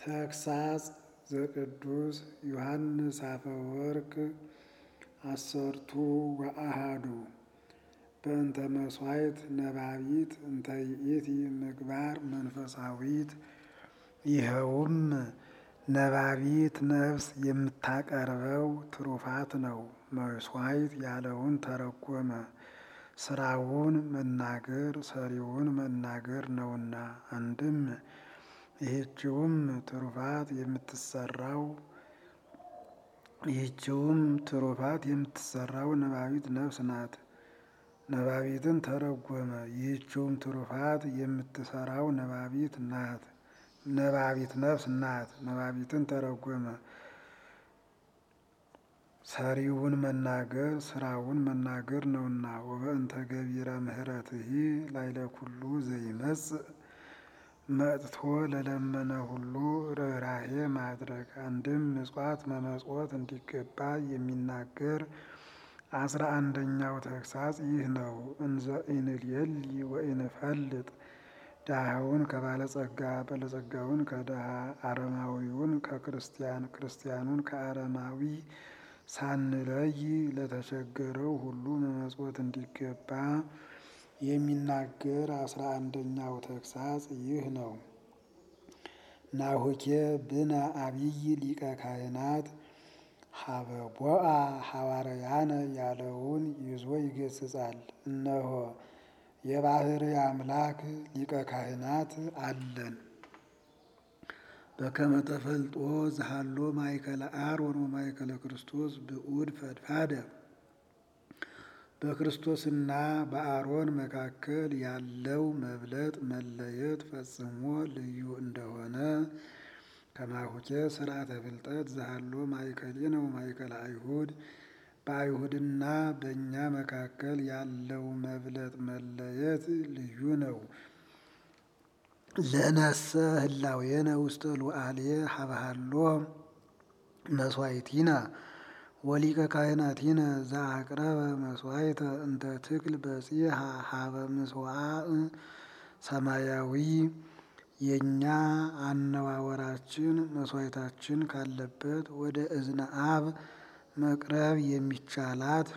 ተግሳጽ ዘቅዱስ ዮሐንስ አፈወርቅ አሰርቱ ወአሃዱ በእንተ መስዋዕት ነባቢት እንተ ይእቲ ምግባር መንፈሳዊት። ይኸውም ነባቢት ነፍስ የምታቀርበው ትሩፋት ነው። መስዋዕት ያለውን ተረጎመ። ስራውን መናገር ሰሪውን መናገር ነውና። አንድም ይህችውም ትሩፋት የምትሰራው ይህችውም ትሩፋት የምትሰራው ነባቢት ነፍስ ናት። ነባቢትን ተረጎመ። ይህችውም ትሩፋት የምትሰራው ነባቢት ናት ነባቢት ነፍስ ናት። ነባቢትን ተረጎመ። ሰሪውን መናገር ስራውን መናገር ነውና። ወበእንተ ገቢረ ምሕረትሂ ላይለ ኩሉ ዘይመጽእ መጥቶ ለለመነ ሁሉ ርኅራኄ ማድረግ። አንድም ምጽዋት መመጽወት እንዲገባ የሚናገር አስራ አንደኛው ተግሳጽ ይህ ነው። እንዘ ኢንልየሊ ወኢንፈልጥ ድሃውን ከባለጸጋ ባለጸጋውን ከድሃ አረማዊውን ከክርስቲያን ክርስቲያኑን ከአረማዊ ሳንለይ ለተቸገረው ሁሉ መመጽወት እንዲገባ የሚናገር አስራ አንደኛው ተግሳጽ ይህ ነው። ናሁኬ ብነ አብይ ሊቀ ካህናት ሀበቦአ ሐዋርያነ ያለውን ይዞ ይገስጻል። እነሆ የባሕርይ አምላክ ሊቀ ካህናት አለን። በከመ ተፈልጦ ዘሃሎ ማእከለ አሮን ወማእከለ ክርስቶስ ብዑድ ፈድፋደ በክርስቶስና በአሮን መካከል ያለው መብለጥ መለየት ፈጽሞ ልዩ እንደሆነ ከማሁኬ ስርዓተ ፍልጠት ዘሃሎ ማእከሌነ ወማእከለ አይሁድ በአይሁድና በእኛ መካከል ያለው መብለጥ መለየት ልዩ ነው። ለነሰ ህላዌነ ውስተ ሉዓልየ ሀበሃሎ መስዋዕቲነ ወሊቀ ካህናቲነ ዘአቅረበ መስዋዕተ እንተ ትክል በጺሐ ሀበ ምጽዋዕ ሰማያዊ የእኛ አነዋወራችን መስዋዕታችን ካለበት ወደ እዝነ አብ መቅረብ የሚቻላት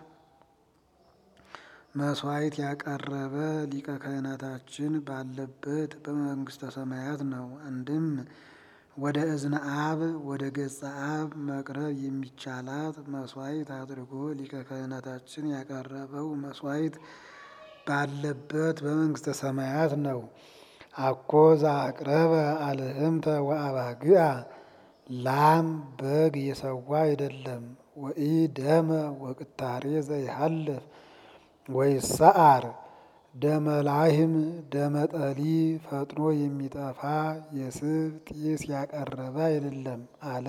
መስዋዕት ያቀረበ ሊቀ ካህናታችን ባለበት በመንግስተ ሰማያት ነው። አንድም ወደ እዝነ አብ ወደ ገጸ አብ መቅረብ የሚቻላት መስዋዕት አድርጎ ሊቀ ካህናታችን ያቀረበው መስዋዕት ባለበት በመንግስተ ሰማያት ነው። አኮ ዘአቅረበ አልህምተ ወአባግዓ ላም በግ የሰዋ አይደለም። ወኢ ደመ ወቅታሬ ዘይሃልፍ ወይሰዓር ደመ ላህም ደመ ጠሊ ፈጥኖ የሚጠፋ የስብ ጢስ ያቀረበ አይደለም አለ።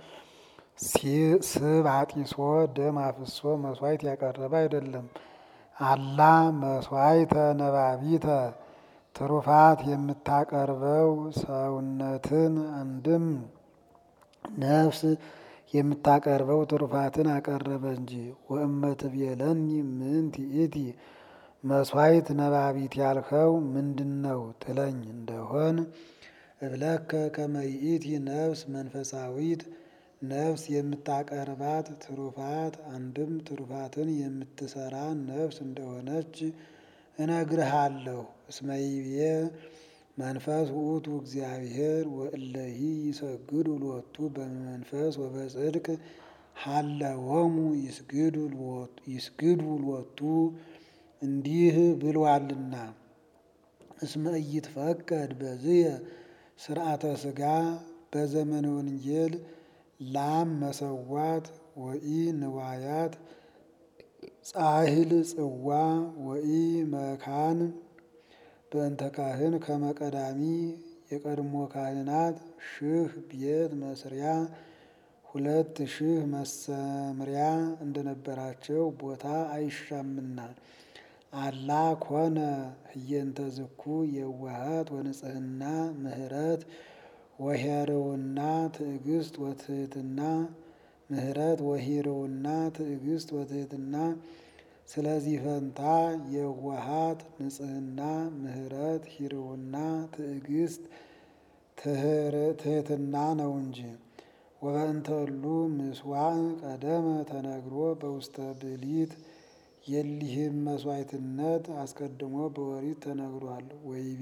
ስብ አጢሶ ደም አፍሶ መስዋዕት ያቀረበ አይደለም። አላ መስዋዕተ ነባቢተ ትሩፋት የምታቀርበው ሰውነትን አንድም ነፍስ የምታቀርበው ትሩፋትን አቀረበ እንጂ። ወእመትቤለኒ ምንት ይእቲ መስዋዕት ነባቢት ያልኸው ምንድን ነው ትለኝ እንደሆን እብለከ ከመ ይእቲ ነፍስ መንፈሳዊት ነፍስ የምታቀርባት ትሩፋት አንድም ትሩፋትን የምትሰራ ነፍስ እንደሆነች እነግርሃለሁ። እስመ ይቤ መንፈስ ውእቱ እግዚአብሔር ወእለሂ ይሰግዱ ሎቱ በመንፈስ ወበጽድቅ ሀለወሙ ይስግዱ ሎቱ እንዲህ ብሏልና። እስመ ኢይትፈቀድ በዝየ ስርዓተ ሥጋ በዘመነ ወንጌል ላም መሰዋት ወኢ ንዋያት ጻሕል ጽዋ ወኢ መካን በእንተ ካህን ከመ ቀዳሚ የቀድሞ ካህናት ሺህ ቤት መስሪያ ሁለት ሺህ መሰምሪያ እንደነበራቸው ቦታ አይሻምና። አላ ኮነ ህየንተ ዝኩ የዋሃት ወንጽህና ምህረት ወሄርውና ትዕግስት ወትህትና ምህረት ወሂርውና ትዕግስት ወትህትና ስለዚህ ፈንታ የዋሃት ንጽህና ምህረት ሂርውና ትዕግስት ትህትና ነው እንጂ። ወበእንተሉ ምስዋዕ ቀደመ ተነግሮ በውስተ ብሊት የሊህም መስዋዕትነት አስቀድሞ በወሪት ተነግሯል። ወይቤ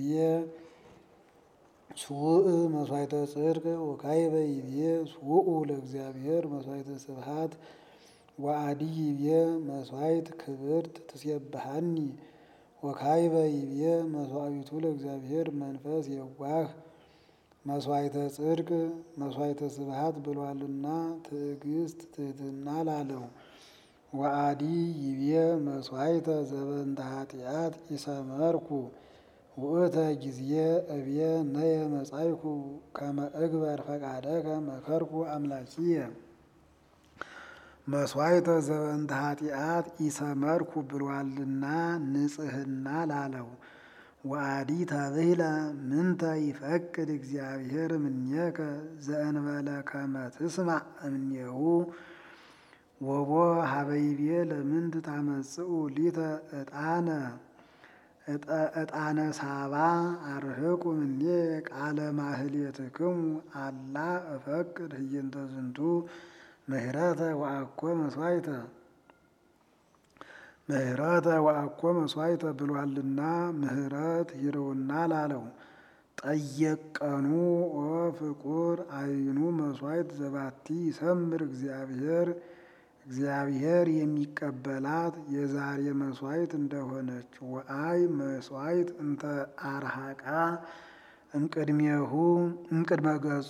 ስውእ መስዋዕተ ጽድቅ ወካይበ ይቤ ስውኡ ለእግዚአብሔር መስዋዕተ ስብሐት ወአዲ ይቤ መስዋዕት ክብርት ትሴብሐኒ ወካይበ ይቤ መስዋዕቱ ለእግዚአብሔር መንፈስ የዋህ መስዋዕተ ጽድቅ መስዋዕተ ስብሐት ብሏልና ትዕግስት ትህትና ላለው። ወአዲ ይቤ መስዋዕተ ዘበንተ ኃጢአት ኢሰመርኩ ውእተ ጊዜ እብየ ነየ መጻይኩ ከመ እግበር ፈቃደከ መከርኩ አምላኪየ መስዋዕተ ዘበንተ ኃጢአት ኢሰመርኩ ብሏልና ንጽህና ላለው። ወአዲ ተብህለ ምንተ ይፈቅድ እግዚአብሔር እምኔከ ዘእንበለ ከመ ትስማዕ እምኔሁ ወቦ ሀበይቤ ለምንት ታመጽኡ ሊተ ዕጣነ ዕጣነ ሳባ አርህቁ እምኔ ቃለ ማህሌትክሙ አላ እፈቅድ ህየንተ ዝንቱ ምህረተ ወአኮ መስዋዕተ ምህረተ ወአኮ መስዋዕተ ብሏልና ምህረት ይረውና ላለው። ጠየቀኑ ኦ ፍቁር አይኑ መስዋዕት ዘባቲ ይሰምር እግዚአብሔር እግዚአብሔር የሚቀበላት የዛሬ መስዋዕት እንደሆነች ወአይ መስዋዕት እንተ አርሃቃ እምቅድሜሁ እምቅድመ ገጹ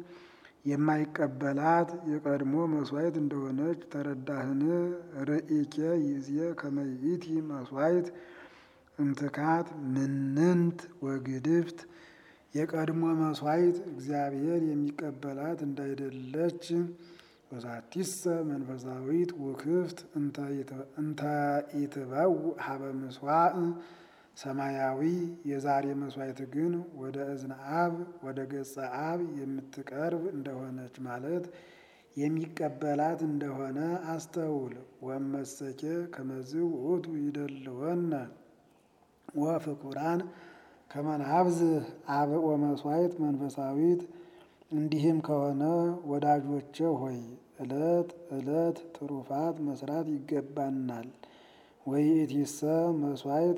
የማይቀበላት የቀድሞ መስዋዕት እንደሆነች ተረዳህን? ርኢኬ ይዜ ከመይእቲ መስዋዕት እምትካት ምንንት ወግድፍት የቀድሞ መስዋዕት እግዚአብሔር የሚቀበላት እንዳይደለች ወዛቲሰ መንፈሳዊት ውክፍት እንተ ኢትበው ሀበ ምስዋዕ ሰማያዊ የዛሬ መስዋዕት ግን ወደ እዝነ አብ ወደ ገጸ አብ የምትቀርብ እንደሆነች ማለት የሚቀበላት እንደሆነ አስተውል። ወመሰኬ ከመዝ ውእቱ ይደልወነ ወፍቁራን ከመናብዝህ አብኦ መስዋዕት መንፈሳዊት እንዲህም ከሆነ ወዳጆቼ ሆይ ዕለት ዕለት ትሩፋት መስራት ይገባናል። ወይእቲሰ መስዋዕት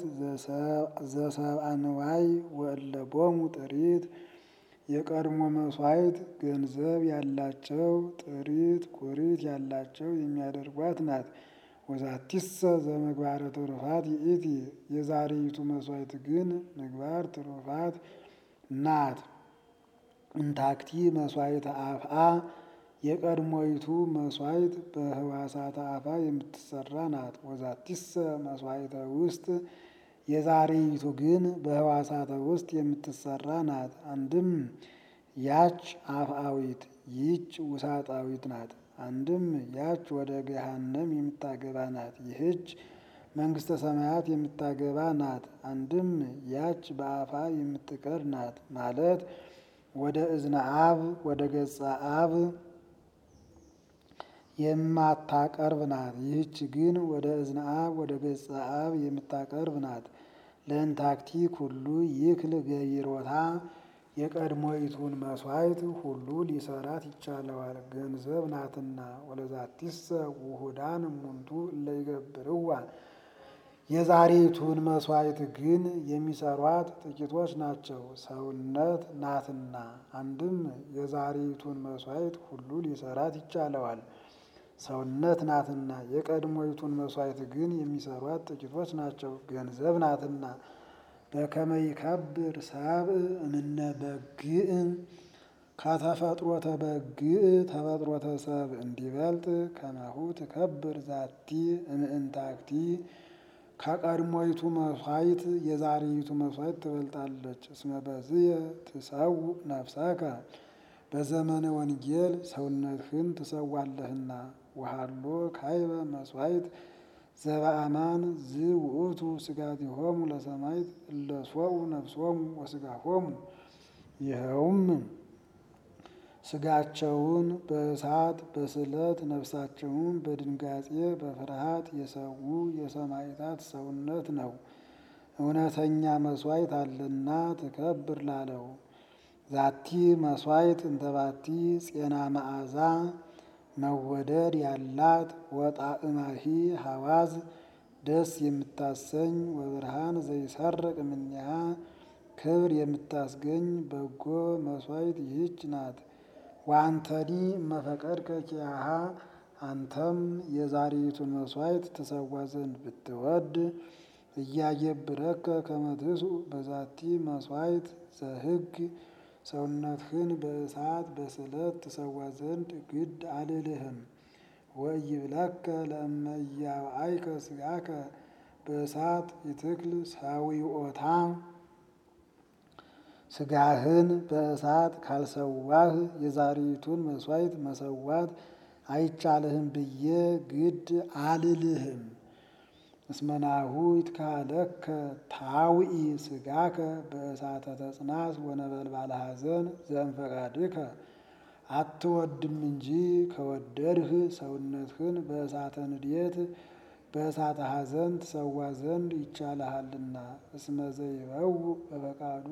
ዘሰብአ ንዋይ ወእለቦሙ ጥሪት የቀድሞ መስዋዕት ገንዘብ ያላቸው ጥሪት ቁሪት ያላቸው የሚያደርጓት ናት። ወዛቲሰ ዘምግባረ ትሩፋት ይእቲ የዛሬይቱ መስዋዕት ግን ምግባር ትሩፋት ናት። እንታክቲ መስዋዕተ አፍአ የቀድሞይቱ መስዋዕት በህዋሳተ አፋ የምትሰራ ናት። ወዛቲሰ መስዋዕተ ውስጥ የዛሬይቱ ግን በህዋሳተ ውስጥ የምትሰራ ናት። አንድም ያች አፍአዊት ይህች ውሳጣዊት ናት። አንድም ያች ወደ ገሃነም የምታገባ ናት። ይህች መንግስተ ሰማያት የምታገባ ናት። አንድም ያች በአፋ የምትቀር ናት ማለት ወደ እዝነ አብ ወደ ገጸ አብ የማታቀርብ ናት። ይህች ግን ወደ እዝነ አብ ወደ ገጸ አብ የምታቀርብ ናት። ለእንታክቲ ኩሉ ይክል ገይሮታ የቀድሞይቱን መስዋዕት ሁሉ ሊሰራት ይቻለዋል፣ ገንዘብ ናትና። ወለዛቲሰ ውሁዳን እሙንቱ እለ ይገብርዋ የዛሬቱን መስዋዕት ግን የሚሰሯት ጥቂቶች ናቸው፣ ሰውነት ናትና። አንድም የዛሬቱን መስዋዕት ሁሉ ሊሰራት ይቻለዋል፣ ሰውነት ናትና። የቀድሞይቱን መስዋዕት ግን የሚሰሯት ጥቂቶች ናቸው፣ ገንዘብ ናትና። በከመ ይከብር ሰብእ እምነ በግዕ ከተፈጥሮተ በግዕ ተፈጥሮተ ሰብእ እንዲበልጥ ከማሁ ትከብር ዛቲ እምእንታክቲ ከቀድሞይቱ መስዋዕት የዛሬይቱ መስዋዕት ትበልጣለች። እስመ በዝየ ትሰው ነፍሰከ በዘመነ ወንጌል ሰውነትህን ትሰዋለህና። ወሃሎ ካይበ መስዋዕት ዘበአማን ዝውእቱ ስጋቲሆሙ ለሰማዕት እለ ሶኡ ነፍሶሙ ወስጋሆሙ ይኸውም ስጋቸውን በእሳት በስለት ነፍሳቸውን በድንጋጼ በፍርሃት የሰዉ የሰማዕታት ሰውነት ነው። እውነተኛ መስዋዕት አለና ትከብር ላለው ዛቲ መስዋዕት እንተባቲ ጼና መዓዛ መወደድ ያላት ወጣዕማሂ ሐዋዝ ደስ የምታሰኝ ወብርሃን ዘይሰርቅ እምኔሃ ክብር የምታስገኝ በጎ መስዋዕት ይህች ናት። ወአንተኒ እመፈቀድከ ኪያሃ አንተም የዛሬቱን መስዋዕት ትሰዋ ዘንድ ብትወድ እያየብረከ ከመ ትስኡ በዛቲ መስዋዕት ዘሕግ ሰውነትህን በእሳት በስለት ትሰዋ ዘንድ ግድ አልልህም። ወኢይብለከ ለእመ ኢያብአይከ ሥጋከ በእሳት ይትክል ሰዊኦታ ሥጋህን በእሳት ካልሰዋህ የዛሬቱን መስዋዕት መሰዋት አይቻልህም ብዬ ግድ አልልህም። እስመናሁ ይትካለከ ታውኢ ሥጋከ በእሳተ ተጽናስ ወነበልባለ ሐዘን ዘእንፈቃድከ አትወድም እንጂ ከወደድህ ሰውነትህን በእሳተ ንዴት በእሳተ ሐዘን ትሰዋ ዘንድ ይቻልሃልና። እስመ ዘይበው በፈቃዱ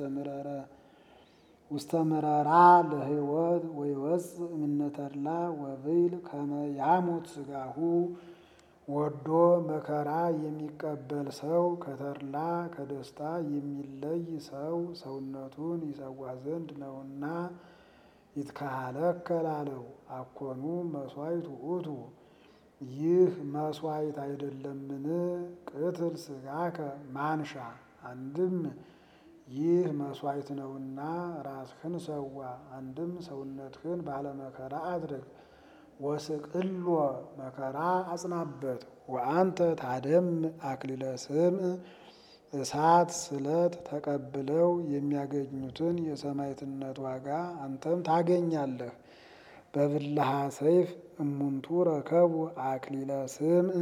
ውስተ ምረራ ለሕይወት ወይወፅእ እምነ ተድላ ወብይል ከመ ያሙት ሥጋሁ ወዶ መከራ የሚቀበል ሰው ከተድላ ከደስታ የሚለይ ሰው ሰውነቱን ይሰዋ ዘንድ ነውና ይትካሃለከ ላለው አኮኑ መስዋዕት ውእቱ ይህ መስዋዕት አይደለምን? ቅትል ሥጋከ ማንሻ አንድም ይህ መስዋዕት ነውና ራስህን ሰዋ፣ አንድም ሰውነትህን ባለመከራ አድርግ። ወስቅሎ መከራ አጽናበት። ወአንተ ታደም አክሊለ ስምዕ እሳት ስለት ተቀብለው የሚያገኙትን የሰማዕትነት ዋጋ አንተም ታገኛለህ። በብልሃ ሰይፍ እሙንቱ ረከቡ አክሊለ ስምዕ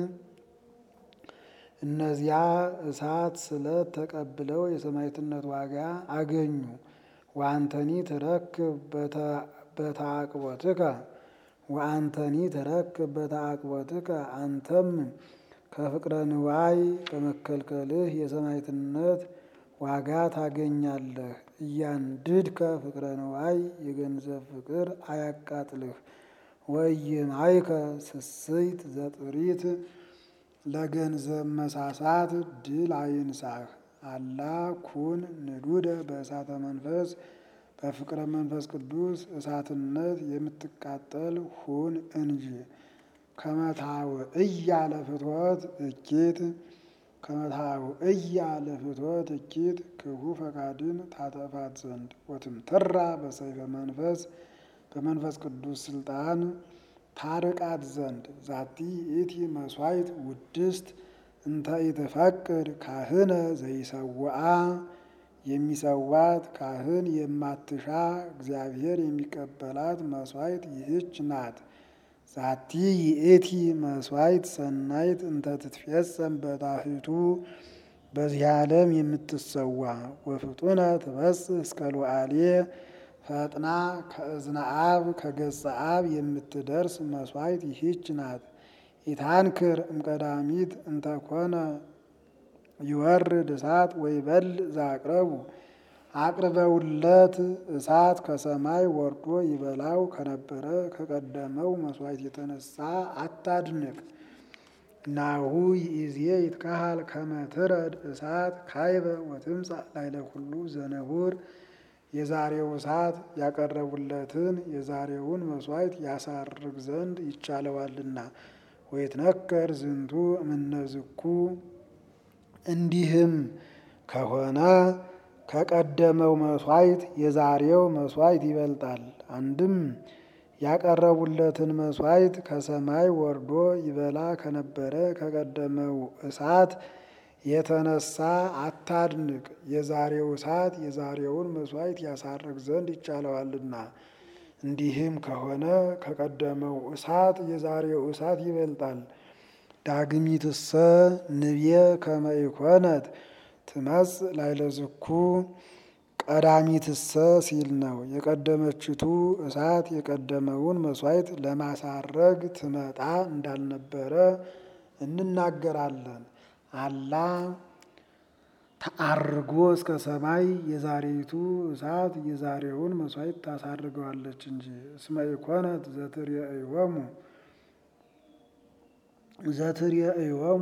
እነዚያ እሳት ስለት ተቀብለው የሰማዕትነት ዋጋ አገኙ። ወአንተኒ ትረክብ በተአቅቦትከ ወአንተኒ ትረክብ በተአቅቦትከ አንተም ከፍቅረ ንዋይ በመከልከልህ የሰማዕትነት ዋጋ ታገኛለህ። እያንድድከ ፍቅረ ንዋይ የገንዘብ ፍቅር አያቃጥልህ። ወኢይማይከ ስስይት ዘጥሪት ለገንዘብ መሳሳት ድል አይንሳህ። አላ ኩን ንዱደ በእሳተ መንፈስ በፍቅረ መንፈስ ቅዱስ እሳትነት የምትቃጠል ሁን እንጂ። ከመታው እያለ ፍትወት እኪት ከመታው እያለ ፍትወት እኪት ክፉ ፈቃድን ታጠፋት ዘንድ ወትምትራ በሰይፈ መንፈስ በመንፈስ ቅዱስ ስልጣን ታርቃት ዘንድ ዛቲ ኢቲ መስዋዕት ውድስት እንተ ኢትፈቅድ ካህነ ዘይሰውአ የሚሰዋት ካህን የማትሻ እግዚአብሔር የሚቀበላት መስዋዕት ይህች ናት። ዛቲ ይእቲ መስዋዕት ሰናይት እንተ ትትፌጸም በታሕቱ በዚህ ዓለም የምትሰዋ ወፍጡነ ትበጽሕ እስከ ሉዓልየ ፈጥና ከእዝነ አብ ከገጸ አብ የምትደርስ መስዋዕት ይህች ናት። ኢታንክር እምቀዳሚት እንተኮነ ይወርድ እሳት ወይበል ዛቅረቡ አቅርበውለት እሳት ከሰማይ ወርዶ ይበላው ከነበረ ከቀደመው መስዋዕት የተነሳ አታድንቅ። ናሁ ይእዜ ይትካሃል ከመ ትረድ እሳት ካይበ ወትምጻእ ላዕለ ኩሉ ዘነቡር የዛሬው እሳት ያቀረቡለትን የዛሬውን መስዋዕት ያሳርግ ዘንድ ይቻለዋልና። ወይትነከር ዝንቱ እምነዝኩ እንዲህም ከሆነ ከቀደመው መስዋዕት የዛሬው መስዋዕት ይበልጣል። አንድም ያቀረቡለትን መስዋዕት ከሰማይ ወርዶ ይበላ ከነበረ ከቀደመው እሳት የተነሳ አታድንቅ። የዛሬው እሳት የዛሬውን መስዋዕት ያሳርግ ዘንድ ይቻለዋልና። እንዲህም ከሆነ ከቀደመው እሳት የዛሬው እሳት ይበልጣል። ዳግሚትሰ ንብየ ከመ ኢኮነት ትመጽእ ላዕለ ዝኩ ቀዳሚትሰ ሲል ነው። የቀደመችቱ እሳት የቀደመውን መስዋዕት ለማሳረግ ትመጣ እንዳልነበረ እንናገራለን። አላ ተአርጎ እስከ ሰማይ የዛሬቱ እሳት የዛሬውን መስዋዕት ታሳርገዋለች እንጂ። እስመ ኢኮነት ዘትርእዮሙ ዘትርእዮሙ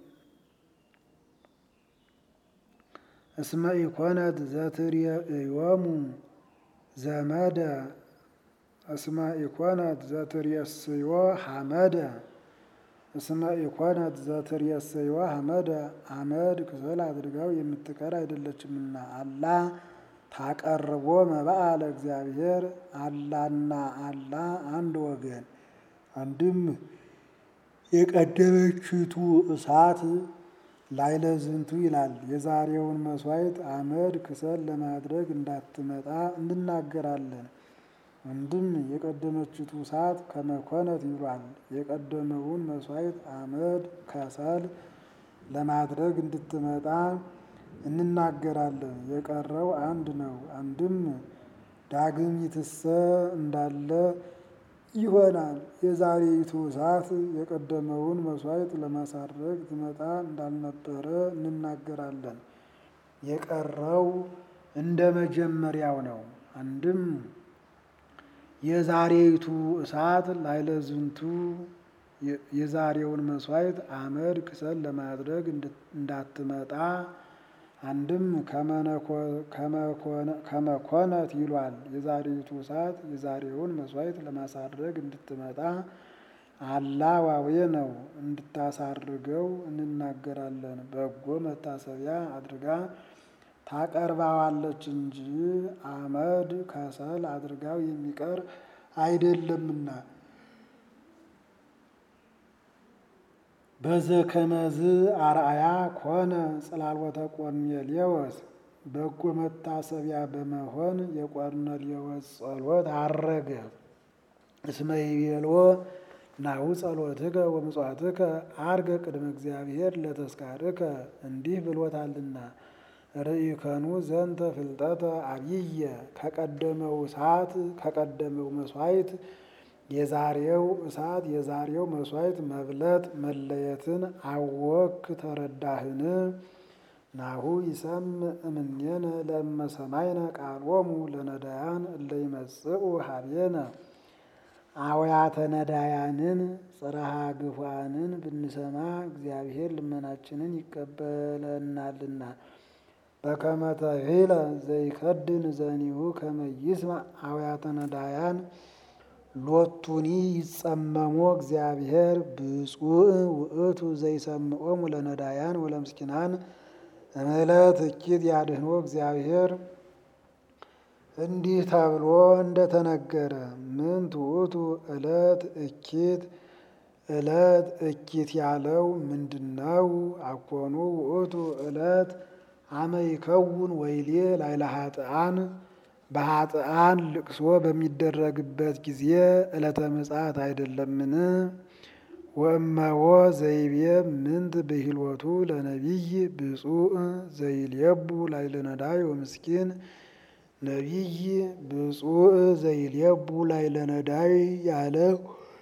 እስመ ኢኮነት ዘትርእዮሙ ዘመደ እስመ ኢኮነት ዘትርእስዮ ሐመደ እስመ ኢኮነት ዘትርእስዮ ሐመደ አመድ ክሰል አድርጋው የምትቀር አይደለችምና። አላ ታቀርቦ መባአ ለእግዚአብሔር አላና አላ አንድ ወገን አንድም የቀደመችቱ እሳት ላይለ ዝንቱ ይላል። የዛሬውን መስዋዕት አመድ ክሰል ለማድረግ እንዳትመጣ እንናገራለን። አንድም የቀደመችቱ እሳት ከመኮነት ይሏል። የቀደመውን መስዋዕት አመድ ከሰል ለማድረግ እንድትመጣ እንናገራለን። የቀረው አንድ ነው። አንድም ዳግሚትሰ እንዳለ ይሆናል። የዛሬይቱ እሳት የቀደመውን መስዋዕት ለማሳረግ ትመጣ እንዳልነበረ እንናገራለን። የቀረው እንደ መጀመሪያው ነው። አንድም የዛሬይቱ እሳት ላይለዝንቱ የዛሬውን መስዋዕት አመድ ክሰል ለማድረግ እንዳትመጣ አንድም ከመኮነት ይሏል። የዛሬይቱ እሳት የዛሬውን መስዋዕት ለማሳረግ እንድትመጣ አላ ዋዌ ነው እንድታሳርገው እንናገራለን። በጎ መታሰቢያ አድርጋ ታቀርባዋለች እንጂ አመድ ከሰል አድርጋው የሚቀር አይደለምና። በዘከመዝ አርአያ ኮነ ጽላልወተ ቆርኔሌዎስ በጎ መታሰቢያ በመሆን የቆርኔሌዎስ ጸሎት አረገ። እስመ ይቤሎ ናሁ ጸሎትከ ወምጽዋትከ አርገ ቅድመ እግዚአብሔር ለተስካርከ እንዲህ ብሎታልና። ርኢከኑ ዘንተ ፍልጠተ አብየ ከቀደመው እሳት ከቀደመው መስዋዕት የዛሬው እሳት የዛሬው መስዋዕት መብለጥ መለየትን አወክ ተረዳህን? ናሁ ይሰምዕ እምኔነ ለእመ ሰማይነ ቃሎሙ ለነዳያን እለ ይመጽኡ ሀቤነ አውያተ ነዳያንን ጽርሐ ግፏንን ብንሰማ እግዚአብሔር ልመናችንን ይቀበለናልና። በከመ ተሂለ ዘይከድን ዘኒሁ ከመ ይስማዕ አውያተ ነዳያን ሎቱኒ ይጸመሞ እግዚአብሔር ብፁዕ ውእቱ ዘይሰምዖሙ ለነዳያን ወለምስኪናን እምዕለት እኪት ያድህኖ እግዚአብሔር እንዲህ ተብሎ እንደተነገረ ምን ትዑቱ ዕለት እኪት ዕለት እኪት ያለው ምንድነው? አኮኑ ውእቱ ዕለት አመ ይከውን ወይሌ ላይለ ኃጥአን በኃጥአን ልቅሶ በሚደረግበት ጊዜ ዕለተ ምጽአት አይደለምን? ወእመዎ ዘይቤ ምንት ብሂልወቱ ለነቢይ ብፁዕ ዘይልየቡ ላይለ ነዳይ ወምስኪን ነቢይ ብፁዕ ዘይልየቡ ላይለ ነዳይ ያለው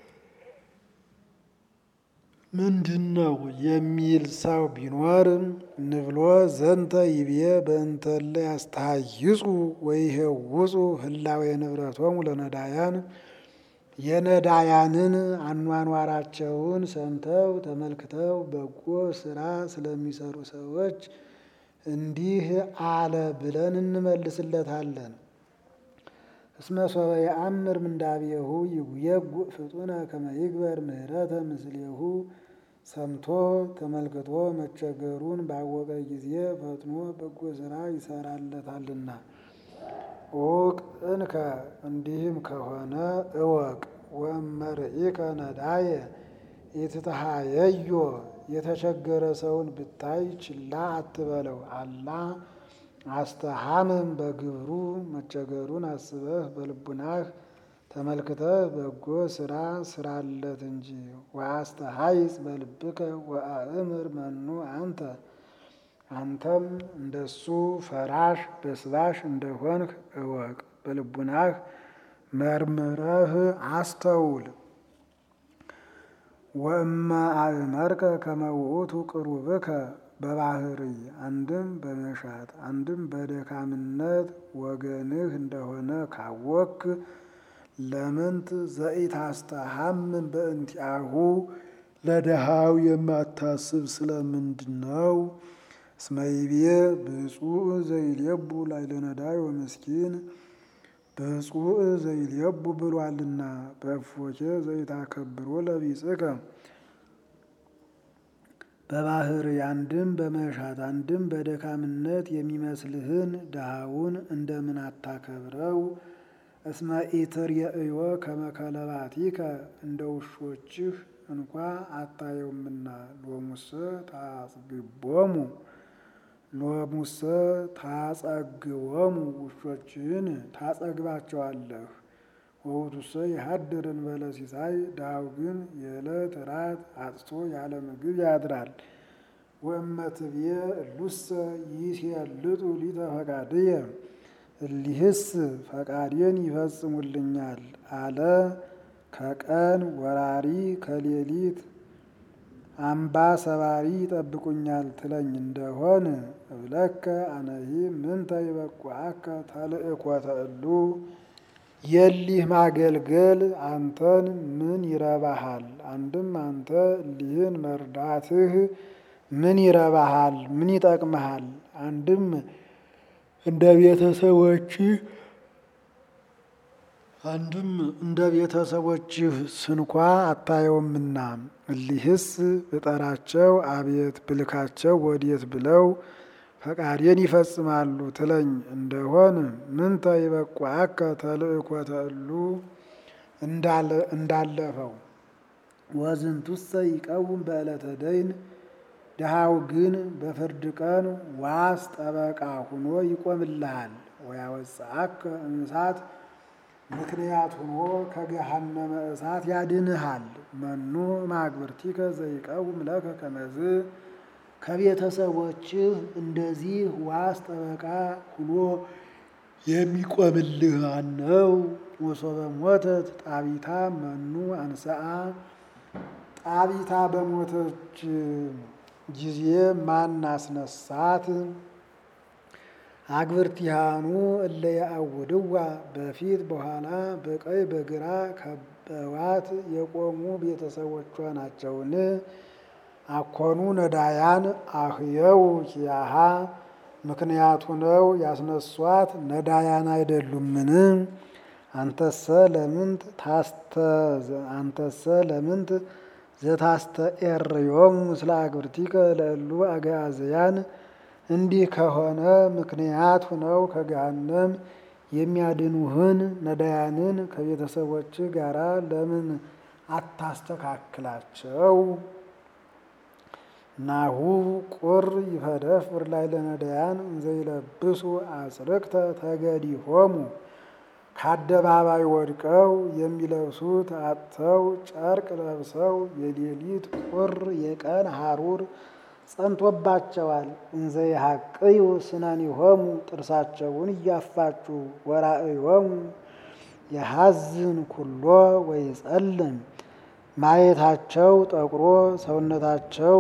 ምንድን ነው የሚል ሰው ቢኖር ንብሎ ዘንተ ይቤ በእንተለ ያስተሃይጹ ወይሄውጹ ህላዌ ንብረቶሙ ለነዳያን የነዳያንን አኗኗራቸውን ሰምተው ተመልክተው በጎ ስራ ስለሚሰሩ ሰዎች እንዲህ አለ ብለን እንመልስለታለን። እስመ ሶበ የአምር ምንዳቤሁ ይጉየጉዕ ፍጡነ ከመ ይግበር ምህረተ ምስሌሁ ሰምቶ ተመልክቶ መቸገሩን ባወቀ ጊዜ ፈጥኖ በጎ ስራ ይሰራለታልና። እወቅ እንከ እንዲህም ከሆነ እወቅ። ወእመርኢከ ነዳየ ኢትትሃየዮ የተቸገረ ሰውን ብታይ ችላ አትበለው። አላ አስተሃምም በግብሩ መቸገሩን አስበህ በልቡናህ ተመልክተህ በጎ ስራ ስራለት እንጂ። ወአስተሃይጽ በልብከ ወአእምር መኑ አንተ አንተም እንደሱ ፈራሽ በስባሽ እንደሆንህ እወቅ። በልቡናህ መርምረህ አስተውል። ወእመ አእመርከ ከመ ውእቱ ቅሩብከ በባህሪ አንድም በመሻት አንድም በደካምነት ወገንህ እንደሆነ ካወክ ለምንት ዘኢታስተሐምን በእንቲአሁ ለድሃው የማታስብ ስለምንድን ነው? እስመ ይቤ ብፁዕ ዘይሌቡ ላዕለ ነዳይ ወምስኪን ብፁዕ ዘይሌቡ ብሏልና በእፎኬ ዘይታከብሮ ለቢጽከ በባህር አንድም በመሻት አንድም በደካምነት የሚመስልህን ድሃውን እንደምን አታከብረው? እስመ ኢትርእዮ ከመ ከለባቲከ እንደ ውሾችህ እንኳ አታየውምና ሎሙሰ ታጽግቦሙ ሎሙሰ ታጸግቦሙ ውሾችህን ታጸግባቸዋለህ። ወውቱሰ ይሃድር እንበለ ሲሳይ ድሃው ግን የዕለት ራት አጥቶ ያለ ምግብ ያድራል። ወእመትቤ እሉሰ ይሴልጡ ሊተ ፈቃድየ እሊህስ ፈቃዴን ይፈጽሙልኛል አለ። ከቀን ወራሪ ከሌሊት አምባ ሰባሪ ይጠብቁኛል ትለኝ እንደሆን እብለከ አነሂ ምንተ ይበቁዐከ ተልእኮተ እሉ የሊህ ማገልገል አንተን ምን ይረባሃል? አንድም አንተ እሊህን መርዳትህ ምን ይረባሃል? ምን ይጠቅመሃል? አንድም እንደ ቤተሰቦችህ አንድም እንደ ቤተሰቦችህ ስንኳ አታየውምና እሊህስ ብጠራቸው አቤት ብልካቸው ወዴት ብለው ፈቃዴን ይፈጽማሉ ትለኝ እንደሆን ምንተ ይበቁዐከ ተልእኮተ እሉ እንዳለፈው ወዝንቱሰ ይቀውም በዕለተ ደይን ድሃው ግን በፍርድ ቀን ዋስ ጠበቃ ሁኖ ይቆምልሃል። ወያወፅአከ እምእሳት ምክንያት ሁኖ ከገሃነመ እሳት ያድንሃል። መኑ ማግብርቲከ ዘይቀውም ለከ ከመዝ ከቤተሰቦችህ እንደዚህ ዋስ ጠበቃ ሁኖ የሚቆምልህ ማነው? ወሶበ ሞተት ጣቢታ መኑ አንሰአ ጣቢታ በሞተች ጊዜ ማን አስነሳት? አግብርቲሃኑ እለ ያአውድዋ በፊት በኋላ በቀኝ በግራ ከበዋት የቆሙ ቤተሰቦቿ ናቸውን? አኮኑ ነዳያን አህየው ኪያሃ ምክንያቱ ነው ያስነሷት ነዳያን አይደሉምን? አንተሰ ለምንት ታስተ አንተሰ ለምንት ዘታስተኤርዮም ምስለ አግብርቲከ ለእሉ አግዓዝያን እንዲህ ከሆነ ምክንያት ሁነው ከገሃነም የሚያድኑህን ነዳያንን ከቤተሰቦች ጋራ ለምን አታስተካክላቸው? ናሁ ቁር ይፈደፍር ላዕለ ነዳያን እንዘይለብሱ አጽርቅተ ተገዲሆሙ ከአደባባይ ወድቀው የሚለብሱት አጥተው ጨርቅ ለብሰው የሌሊት ቁር የቀን ሐሩር ጸንቶባቸዋል። እንዘይሐቅዩ ስነኒሆሙ ጥርሳቸውን እያፋጩ ወራእዮሙ የሐዝን ኩሎ ወይጸልም ማየታቸው ጠቁሮ ሰውነታቸው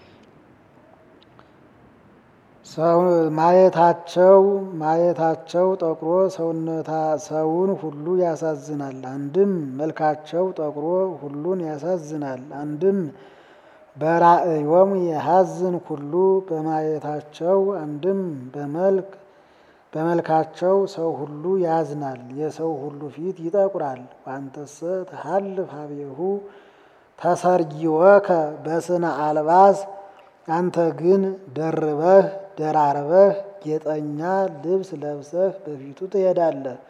ማየታቸው ማየታቸው ጠቁሮ ሰውነታ ሰውን ሁሉ ያሳዝናል። አንድም መልካቸው ጠቁሮ ሁሉን ያሳዝናል። አንድም በራእዮሙ የሐዝን ኩሉ በማየታቸው አንድም በመልክ በመልካቸው ሰው ሁሉ ያዝናል። የሰው ሁሉ ፊት ይጠቁራል። ዋንተሰ ተሃልፍ ሀቤሁ ተሰርጊወከ በስነ አልባስ አንተ ግን ደርበህ ደራርበህ ጌጠኛ ልብስ ለብሰህ በፊቱ ትሄዳለህ።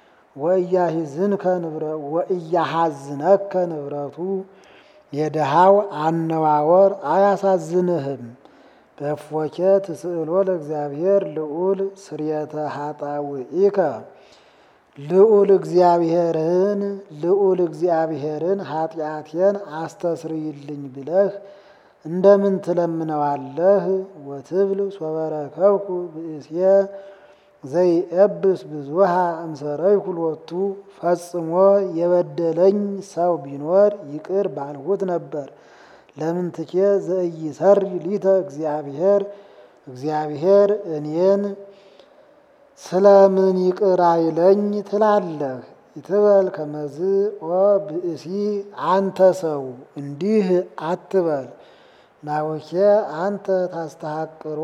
ወእያሐዝነከ ንብረቱ የድሃው አነዋወር አያሳዝንህም። በእፎኬ ትስእሎ ለእግዚአብሔር ልዑል ስርየተ ኃጣውኢከ ልዑል እግዚአብሔርን ልዑል እግዚአብሔርን ኃጢአቴን አስተስርይልኝ ብለህ እንደምን ትለምነዋለህ? ወትብል ሶበረከብኩ ብእሴ ዘይኤብስ ብዙሃ እምሰረይኩ ሎቱ ፈጽሞ የበደለኝ ሰው ቢኖር ይቅር ባልሁት ነበር። ለምንትኬ ዘኢይሠሪ ሊተ እግዚአብሔር እግዚአብሔር እኔን ስለምን ይቅር አይለኝ ትላለህ? ይትበል ከመዝ ኦ ብእሲ አንተ ሰው እንዲህ አትበል። ናውኬ አንተ ታስተሐቅሮ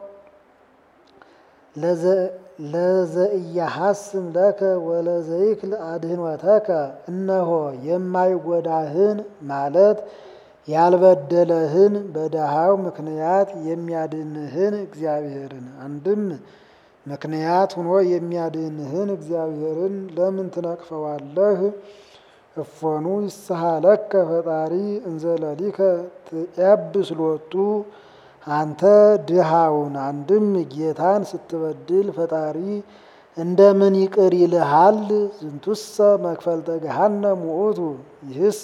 ለዘኢያሐስም ለከ ወለዘይክል አድኅኖተከ እነሆ የማይጎዳህን ማለት ያልበደለህን በደሃው ምክንያት የሚያድንህን እግዚአብሔርን አንድም ምክንያት ሆኖ የሚያድንህን እግዚአብሔርን ለምን ትነቅፈዋለህ? እፎኑ ይስሐለከ ፈጣሪ እንዘለሊከ ትያብስ ሎቱ አንተ ድሃውን አንድም ጌታን ስትበድል ፈጣሪ እንደምን ይቅር ይልሃል? ዝንቱሰ መክፈልተ ገሃነም ውእቱ ይህስ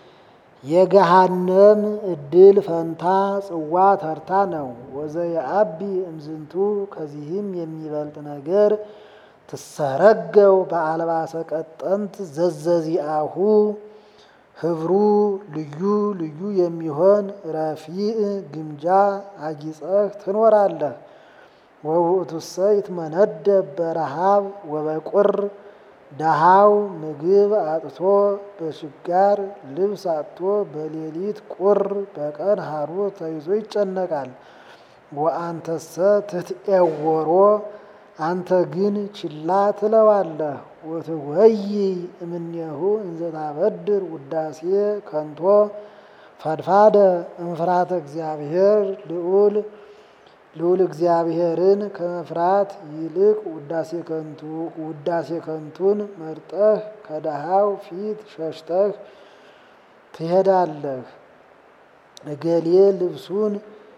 የገሃነም እድል ፈንታ ጽዋ ተርታ ነው። ወዘየአቢ እምዝንቱ ከዚህም የሚበልጥ ነገር ትሰረገው በአልባሰ ቀጠንት ዘዘዚአሁ ህብሩ ልዩ ልዩ የሚሆን ረፊዕ ግምጃ አጊጸህ ትኖራለህ። ወውእቱሰ ይትመነደብ በረሃብ ወበቁር ደሃው ምግብ አጥቶ በችጋር ልብስ አጥቶ በሌሊት ቁር በቀን ሐሩር ተይዞ ይጨነቃል። ወአንተሰ ትትዔወሮ አንተ ግን ችላ ትለዋለህ። ወትወይ እምኔሁ እንዘ ታበድር ውዳሴ ከንቶ ፈድፋደ እምፍራተ እግዚአብሔር ልዑል ልዑል እግዚአብሔርን ከመፍራት ይልቅ ውዳሴ ከንቱ ውዳሴ ከንቱን መርጠህ ከደሃው ፊት ሸሽተህ ትሄዳለህ። እገሌ ልብሱን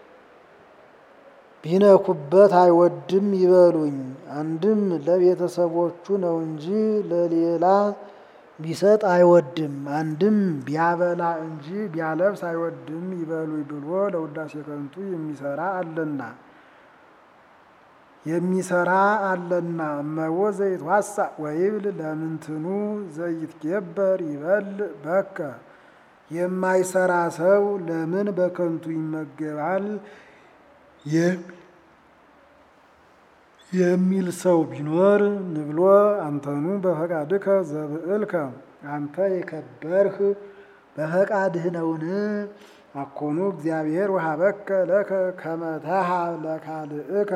ቢነኩበት አይወድም ይበሉኝ። አንድም ለቤተሰቦቹ ነው እንጂ ለሌላ ቢሰጥ አይወድም። አንድም ቢያበላ እንጂ ቢያለብስ አይወድም ይበሉኝ ብሎ ለውዳሴ ከንቱ የሚሰራ አለና የሚሰራ አለና እመቦ ዘይትዋሳ ወይብል ለምንትኑ ዘይትገበር ይበል በከ የማይሰራ ሰው ለምን በከንቱ ይመገባል የሚል ሰው ቢኖር ንብሎ አንተኑ በፈቃድከ ዘብዕልከ አንተ የከበርህ በፈቃድህ ነውን? አኮኑ እግዚአብሔር ወሀበከ ለከ ከመ ተሃብ ለካልእከ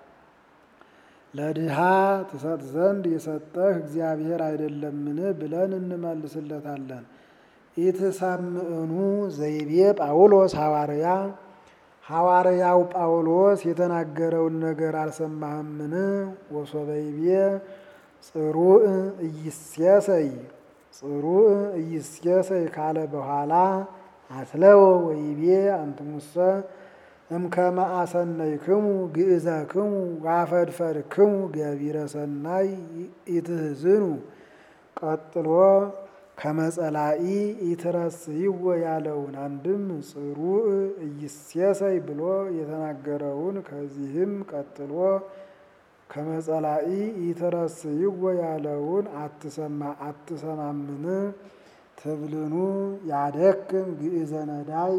ለድሃ ትሰጥ ዘንድ የሰጠህ እግዚአብሔር አይደለምን ብለን እንመልስለታለን። ኢትሰምዕኑ ዘይቤ ጳውሎስ ሐዋርያ ሐዋርያው ጳውሎስ የተናገረውን ነገር አልሰማህምን? ወሶበይቤ ጽሩዕ ኢይሴሰይ ጽሩዕ ኢይሴሰይ ካለ በኋላ አትለወ ወይቤ አንትሙሰ እምከመ አሰነይክሙ ግእዘክሙ ዋፈድፈድክሙ ገቢረ ሰናይ ኢትሕዝኑ ቀጥሎ ከመጸላኢ ኢትረስይዎ ያለውን አንድም ጽሩዕ ኢይሴሰይ ብሎ የተናገረውን ከዚህም ቀጥሎ ከመጸላኢ ኢትረስይዎ ያለውን አትሰማ አትሰማምን? ትብልኑ ያደክም ግእዘ ነዳይ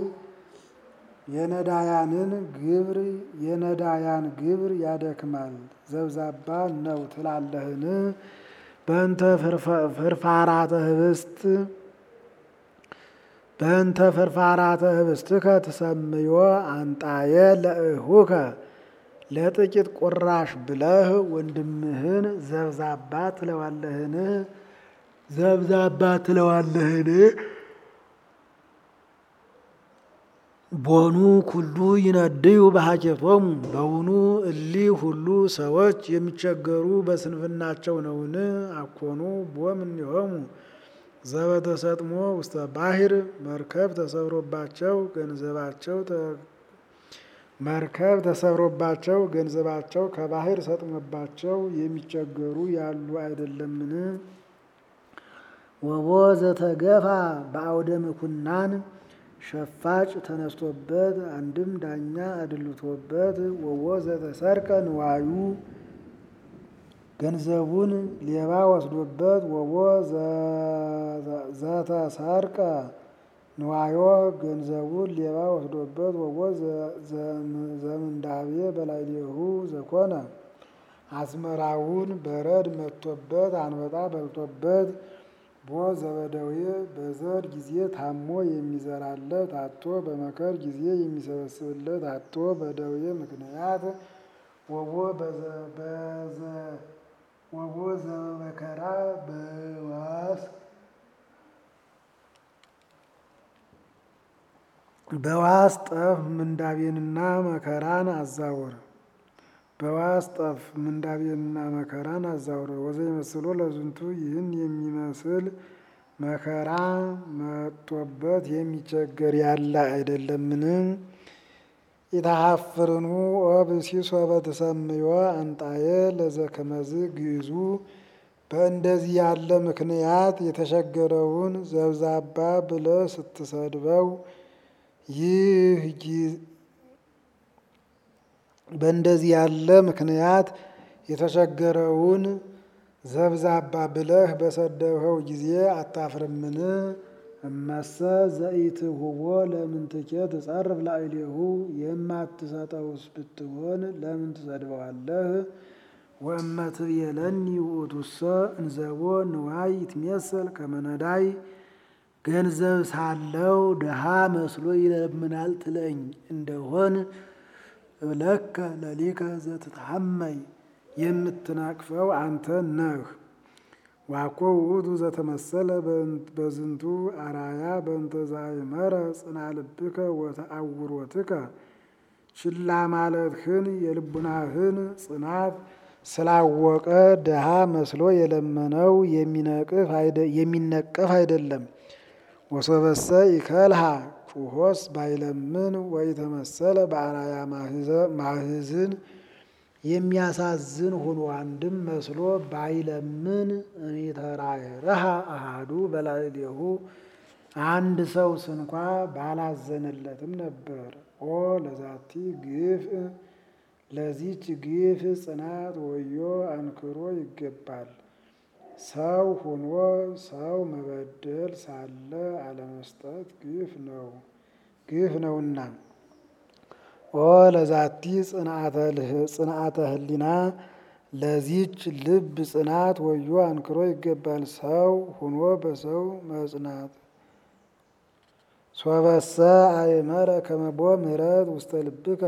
የነዳያንን ግብር የነዳያን ግብር ያደክማል ዘብዛባ ነው ትላለህን? በእንተ ፍርፋራተ ህብስት በእንተ ፍርፋራተ ህብስትከ ትሰምዮ አንጣየ ለእሁከ ለጥቂት ቁራሽ ብለህ ወንድምህን ዘብዛባ ትለዋለህን? ዘብዛባ ትለዋለህን? ቦኑ ኩሉ ይነድዩ በሀኬቶሙ በውኑ እሊ ሁሉ ሰዎች የሚቸገሩ በስንፍናቸው ነውን? አኮኑ ቦም እኒሆሙ ዘበተሰጥሞ ውስተ ባሕር መርከብ ተሰብሮባቸው ገንዘባቸው መርከብ ተሰብሮባቸው ገንዘባቸው ከባሕር ሰጥሞባቸው የሚቸገሩ ያሉ አይደለምን? ወቦ ዘተገፋ በአውደ ምኩናን ሸፋጭ ተነስቶበት አንድም ዳኛ አድልቶበት ወቦ ዘተሰርቀ ንዋዩ ገንዘቡን ሌባ ወስዶበት ወቦ ዘተሰርቀ ንዋዮ ገንዘቡን ሌባ ወስዶበት ወቦ ዘምንዳቤ በላዕሌሁ ዘኮነ አዝመራውን በረድ መጥቶበት አንበጣ በልቶበት ቦ ዘበደዌ በዘር ጊዜ ታሞ የሚዘራለት አቶ በመከር ጊዜ የሚሰበስብለት አቶ በደዌ ምክንያት ወቦ ወቦ ዘበመከራ በዋስ በዋስ ጠፍ ምንዳቤንና መከራን አዛወር በዋስ ጠፍ ምንዳቤንና መከራን አዛውረ ወዘ ይመስሎ ለዝንቱ ይህን የሚመስል መከራ መጥቶበት የሚቸገር ያለ አይደለምን? ኢታሐፍርኑ ኦብእሲሶ በተሰምዮ አንጣዬ ለዘከመዝ ግዕዙ በእንደዚህ ያለ ምክንያት የተቸገረውን ዘብዛባ ብለህ ስትሰድበው ይህ በእንደዚህ ያለ ምክንያት የተቸገረውን ዘብዛባ ብለህ በሰደብኸው ጊዜ አታፍርምን? እመሰ ዘኢትሁቦ ለምንትኬ ትጸርፍ ላዕሌሁ የማትሰጠውስ ብትሆን ለምን ትሰድበዋለህ? ወእመ ትቤለኒ ውእቱሰ እንዘቦ ንዋይ ይትሜሰል ከመ ነዳይ ገንዘብ ሳለው ድሃ መስሎ ይለምናል ትለኝ እንደሆን እብለከ ለሊከ ዘትትሐመይ የምትናቅፈው አንተ ነህ። ዋኮ ውእቱ ዘተመሰለ በዝንቱ አራያ በእንተ ዘአእመረ ጽና ልብከ ወተአውሮትከ ችላ ማለትህን የልቡናህን ጽናት ስላወቀ ድሃ መስሎ የለመነው የሚነቀፍ አይደለም። ወሶበሰ ይከልሃ ጩሆስ ባይለምን ወይተመሰለ በአራያ ማህዝን የሚያሳዝን ሆኖ አንድም መስሎ ባይለምን እሚተራረሃ አሃዱ በላዕሌሁ አንድ ሰው ስንኳ ባላዘነለትም ነበር። ኦ ለዛቲ ግፍ ለዚች ግፍ ጽናት ወዮ አንክሮ ይገባል። ሰው ሆኖ ሰው መበደል ሳለ አለመስጠት ግፍ ነው ግፍ ነውና። ኦ ለዛቲ ጽንዓተ ህሊና ለዚች ልብ ጽናት ወዮ አንክሮ ይገባል። ሰው ሆኖ በሰው መጽናት ሶበሰ አእመረ ከመቦ ምህረት ውስተ ልብከ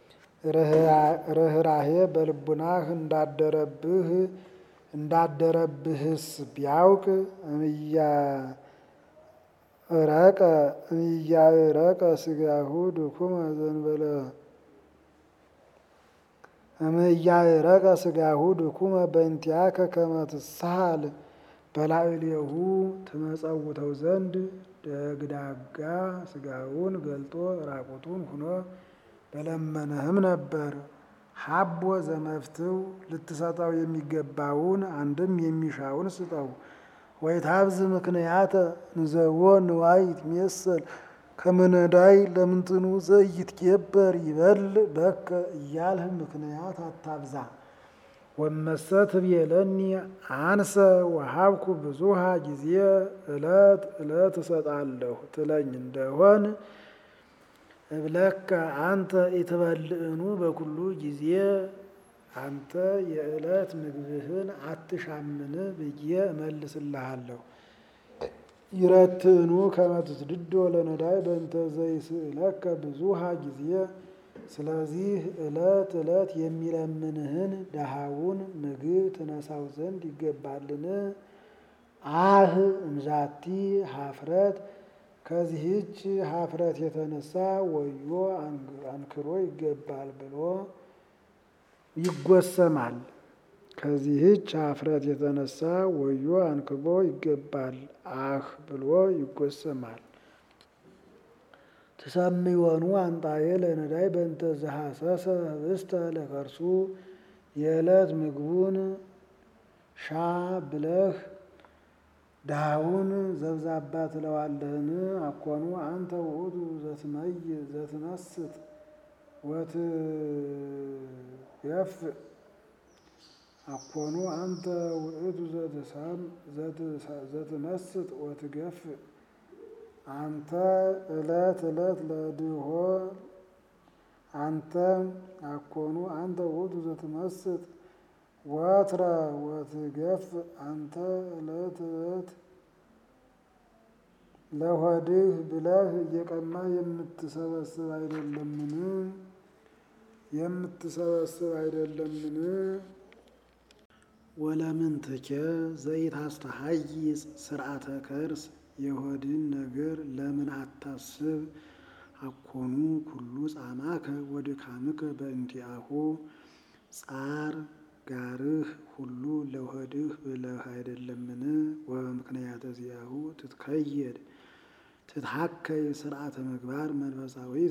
ርኅራሄ በልቡናህ እንዳደረብህ እንዳደረብህስ ቢያውቅ እምያረቀ እምያረቀ ስጋሁ ድኩመ ዘንበለ እምያረቀ ስጋሁ ድኩመ በእንቲአከ ከመ ትሳሃል በላዕሌሁ ትመጸውተው ዘንድ ደግዳጋ ስጋውን ገልጦ ራቁቱን ሁኖ በለመነህም ነበር። ሀቦ ዘመፍትው ልትሰጠው የሚገባውን አንድም የሚሻውን ስጠው። ወይታብዝ ምክንያተ እንዘቦ ንዋይ ይትሜሰል ከመ ነዳይ ለምንትኑ ዘኢይትኬበር ይበል በከ እያልህ ምክንያት አታብዛ። ወመሰ ትቤለኒ አንሰ ወሀብኩ ብዙሃ ጊዜ ዕለት ዕለት እሰጣለሁ ትለኝ እንደሆን እብለከ አንተ ኢትበልዕኑ በኩሉ ጊዜ አንተ የዕለት ምግብህን አትሻምን ብዬ እመልስልሃለሁ። ይረትዕኑ ከመ ትስድዶ ለነዳይ በእንተ ዘይስእለከ ብዙሃ ጊዜ ስለዚህ ዕለት ዕለት የሚለምንህን ደሃውን ምግብ ትነሳው ዘንድ ይገባልን? አህ እምዛቲ ሀፍረት ከዚህች ሀፍረት የተነሳ ወዮ አንክሮ ይገባል ብሎ ይጎሰማል። ከዚህች ሀፍረት የተነሳ ወዮ አንክሮ ይገባል አህ ብሎ ይጎሰማል። ትሰምዮኑ አንጣዬ ለነዳይ በእንተ ዘሐሰሰ ህብስተ ለከርሱ የዕለት ምግቡን ሻ ብለህ ድሃውን ዘብዛባ ትለዋለህን? አኮኑ አንተ ውእቱ ዘትመይ ዘትመስጥ ወትገፍእ አኮኑ አንተ ውእቱ ዘትመስጥ ወትገፍእ አንተ ዕለት ዕለት ለድሆ አንተ አኮኑ አንተ ውእቱ ዘትመስጥ ወትረ ወትገፍ አንተ ዕለት ዕለት ለሆድህ ብለህ እየቀማ የምትሰበስብ አይደለምን? የምትሰበስብ አይደለምን? ወለምንትኬ ዘይታስተሐይጽ ስርዓተ ከርስ የሆድን ነገር ለምን አታስብ? አኮኑ ኩሉ ጻማከ ወድካምከ በእንቲአሁ ጻር ጋርህ ሁሉ ለሆድህ ብለህ አይደለምን? ወበምክንያተ ዚአሁ ትትከየድ ትትሐከይ ስርዓተ ምግባር መንፈሳዊተ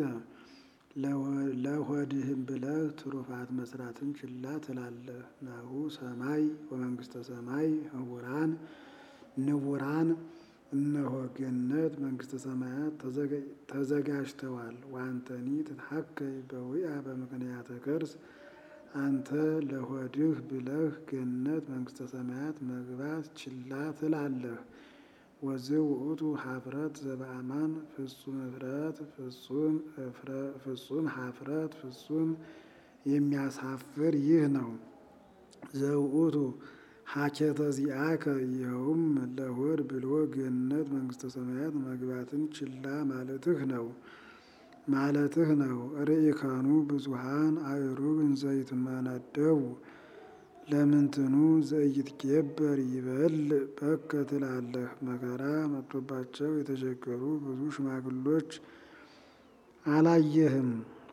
ለሆድህም ብለህ ትሩፋት መስራትን ችላ ትላለህ። ናሁ ሰማይ ወመንግስተ ሰማይ ህቡራን ንቡራን እነሆ ገነት መንግስተ ሰማያት ተዘጋጅተዋል። ዋንተኒ ትትሐከይ በዊአ በምክንያተ ከርስ አንተ ለሆድህ ብለህ ገነት መንግስተ ሰማያት መግባት ችላ ትላለህ። ወዝእ ውእቱ ኀፍረት ዘበአማን ፍጹም እፍረት ፍጹም ኀፍረት ፍጹም የሚያሳፍር ይህ ነው። ዘውእቱ ሀኬተ ዚአከ ይኸውም ለሆድ ብሎ ገነት መንግስተ ሰማያት መግባትን ችላ ማለትህ ነው ማለትህ ነው። ርኢካኑ ብዙሃን አእሩግ እንዘይትመነደቡ ለምንትኑ ዘኢይትጌበር ይበል በከ ትላለህ። መከራ መጥቶባቸው የተቸገሩ ብዙ ሽማግሎች አላየህም?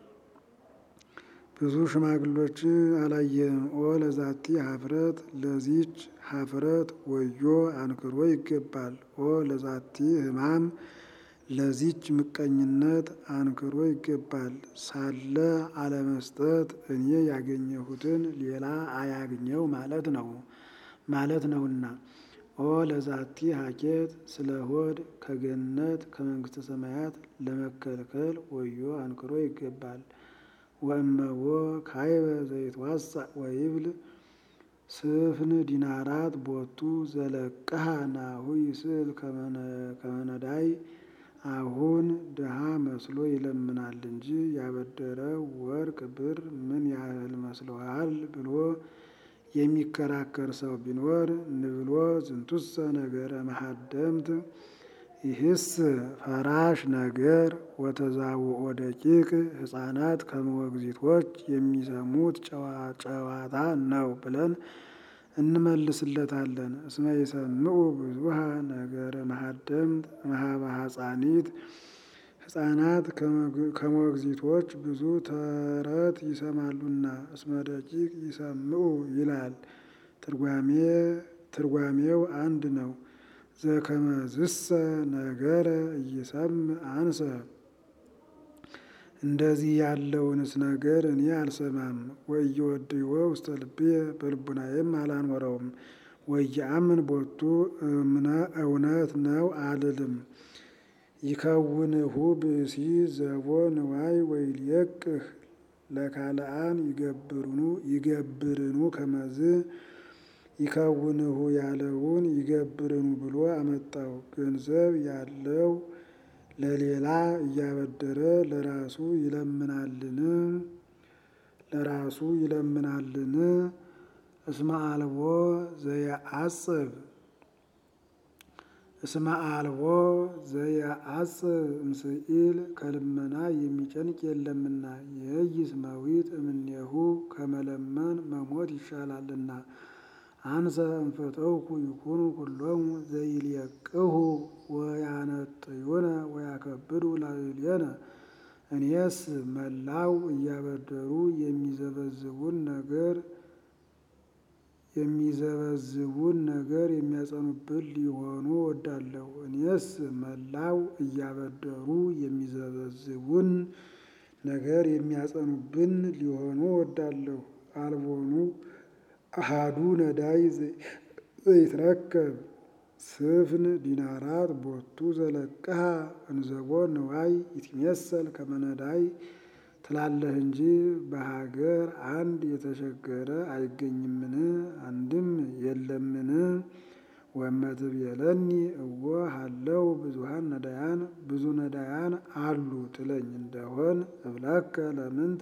ብዙ ሽማግሎች አላየህም? ኦ ለዛቲ ኀፍረት ለዚች ኀፍረት ወዮ አንክሮ ይገባል። ኦ ለዛቲ ሕማም ለዚች ምቀኝነት አንክሮ ይገባል። ሳለ አለመስጠት እኔ ያገኘሁትን ሌላ አያግኘው ማለት ነው ማለት ነውና። ኦ ለዛቲ ሀኬት ስለ ሆድ ከገነት ከመንግስተ ሰማያት ለመከልከል ወዮ አንክሮ ይገባል። ወእመዎ ካይበ ዘይትዋሳእ ወይብል ስፍን ዲናራት ቦቱ ዘለቅሃ ናሁ ይስእል ከመነዳይ አሁን ድሃ መስሎ ይለምናል እንጂ ያበደረው ወርቅ ብር ምን ያህል መስሎሃል ብሎ የሚከራከር ሰው ቢኖር ንብሎ ዝንቱሰ ነገረ መሀደምት ይህስ ፈራሽ ነገር ወተዛውኦ ደቂቅ ሕፃናት ከመወግዚቶች የሚሰሙት ጨዋታ ነው ብለን እንመልስለታለን። እስመ ይሰምዑ ብዙሃ ነገረ መሀደምት እምኀበ ሐፃኒት ሕፃናት ከሞግዚቶች ብዙ ተረት ይሰማሉና። እስመ ደቂቅ ይሰምዑ ይላል። ትርጓሜው አንድ ነው። ዘከመዝሰ ነገረ ኢይሰምዕ አንሰ እንደዚህ ያለውንስ ነገር እኔ አልሰማም። ወኢይወድይዎ ውስተ ልብየ በልቡናዬም አላኖረውም። ወኢየአምን ቦቱ እውነት ነው አልልም። ይከውንሁ ብእሲ ዘቦ ንዋይ ወይልየቅህ ለካልአን ይገብርኑ ከመዝ ይከውንሁ ያለውን ይገብርኑ ብሎ አመጣው። ገንዘብ ያለው ለሌላ እያበደረ ለራሱ ይለምናልን? ለራሱ ይለምናልን? እስመ አልቦ ዘየአጽብ እስመ አልቦ ዘየአጽብ እምስኢል ከልመና የሚጨንቅ የለምና። የይስ መዊት እምኔሁ ከመለመን መሞት ይሻላልና። አንሰ እንፈተውኩ ይኩኑ ኩሎሙ ዘይልየቅሁ ወያነጥዩነ ወያከብዱ ላዕሌነ። እኔስ መላው እያበደሩ የሚዘበዝቡን ነገር የሚዘበዝቡን ነገር የሚያጸኑብን ሊሆኑ ወዳለሁ። እኔስ መላው እያበደሩ የሚዘበዝቡን ነገር የሚያጸኑብን ሊሆኑ ወዳለሁ። አልቦኑ አሃዱ ነዳይ ዘይትረከብ ስፍን ዲናራት ቦቱ ዘለቅሃ እንዘቦ ንዋይ ይትሜሰል ከመነዳይ ትላለህ እንጂ በሀገር አንድ የተቸገረ አይገኝምን? አንድም የለምን? ወመትቤለኒ እወ ሀለው ብዙሃን ነዳያን ብዙ ነዳያን አሉ ትለኝ እንደሆን እብለከ ለምንት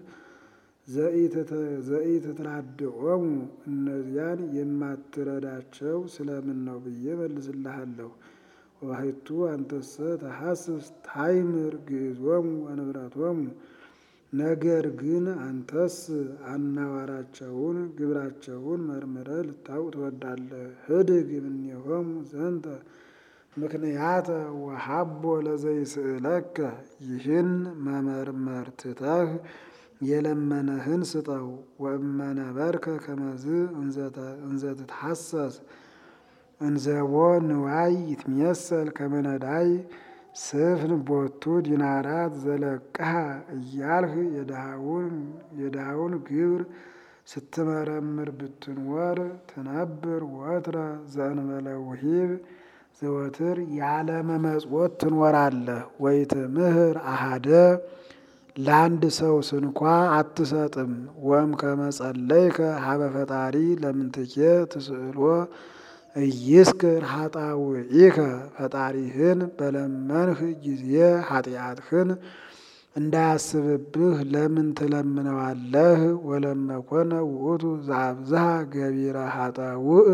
ዘኢትትራድኦሙ እነዚያን የማትረዳቸው ስለምን ነው ብዬ መልስልሃለሁ። ወባሕቱ አንተሰ ተሐስስ ታይምር ግዕዞሙ ወንብረቶሙ ነገር ግን አንተስ አናዋራቸውን ግብራቸውን መርምረህ ልታውቅ ትወዳለህ። ህድግ እምኔሆሙ ዘንተ ምክንያተ ወሀቦ ለዘይስእለከ ይህን መመርመር ትተህ የለመነህን ስጠው። ወእመነበርከ ከመዝ እንዘ ትትሐሰስ እንዘቦ ንዋይ ይትሜሰል ከመ ነዳይ ስፍን ቦቱ ዲናራት ዘለቅሃ እያልህ የድሃውን ግብር ስትመረምር ብትኖር ትነብር ወትረ ዘእንበለ ውሂብ ዘወትር ያለመመጽወት ትኖራለህ። ወይትምህር አሃደ ለአንድ ሰው ስንኳ አትሰጥም። ወም ከመጸለይከ ሀበ ፈጣሪ ለምንትኬ ትስእሎ እይስክር ኃጣውኢከ ፈጣሪህን በለመንህ ጊዜ ኃጢአትህን እንዳያስብብህ ለምን ትለምነዋለህ? ወለመኮነ ውእቱ ዘአብዝሃ ገቢረ ኃጣውእ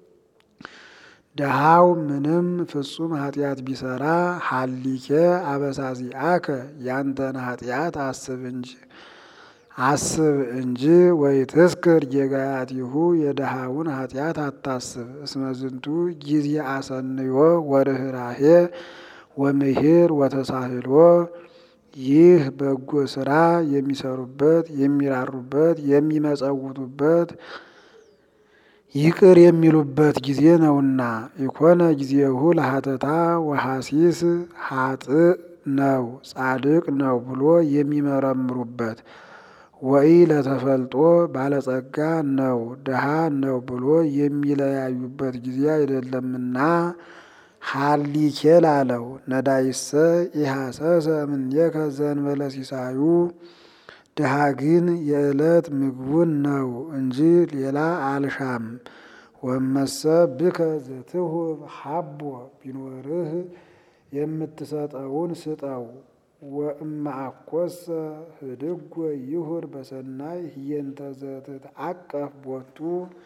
ደሃው ምንም ፍጹም ኃጢአት ቢሰራ ሀሊኬ አበሳዚአከ ያንተን ኃጢአት አስብ እንጂ አስብ እንጂ ወይትስክር ጌጋያቲሁ የድሃውን ኃጢአት አታስብ። እስመ ዝንቱ ጊዜ አሰንዮ ወርኅራሄ ወምሂር ወተሳህሎ ይህ በጎ ስራ የሚሰሩበት የሚራሩበት የሚመጸውቱበት ይቅር የሚሉበት ጊዜ ነውና። ኢኮነ ጊዜሁ ለሀተታ ወሐሲስ ሀጥእ ነው ጻድቅ ነው ብሎ የሚመረምሩበት ወይ ለተፈልጦ ባለጸጋ ነው ድሃ ነው ብሎ የሚለያዩበት ጊዜ አይደለምና ሀሊኬ ላለው ነዳይሰ ኢሐሰሰ እምኔከ ዘእንበለ ሲሳዩ ድሃ ግን የዕለት ምግቡን ነው እንጂ ሌላ አልሻም። ወመሰ ብከ ዘትሁብ ሀቦ ቢኖርህ የምትሰጠውን ስጠው። ወእምአኮሰ ህድጎ ይሁር በሰናይ ህየንተ ዘትትዐቀፍ ቦቱ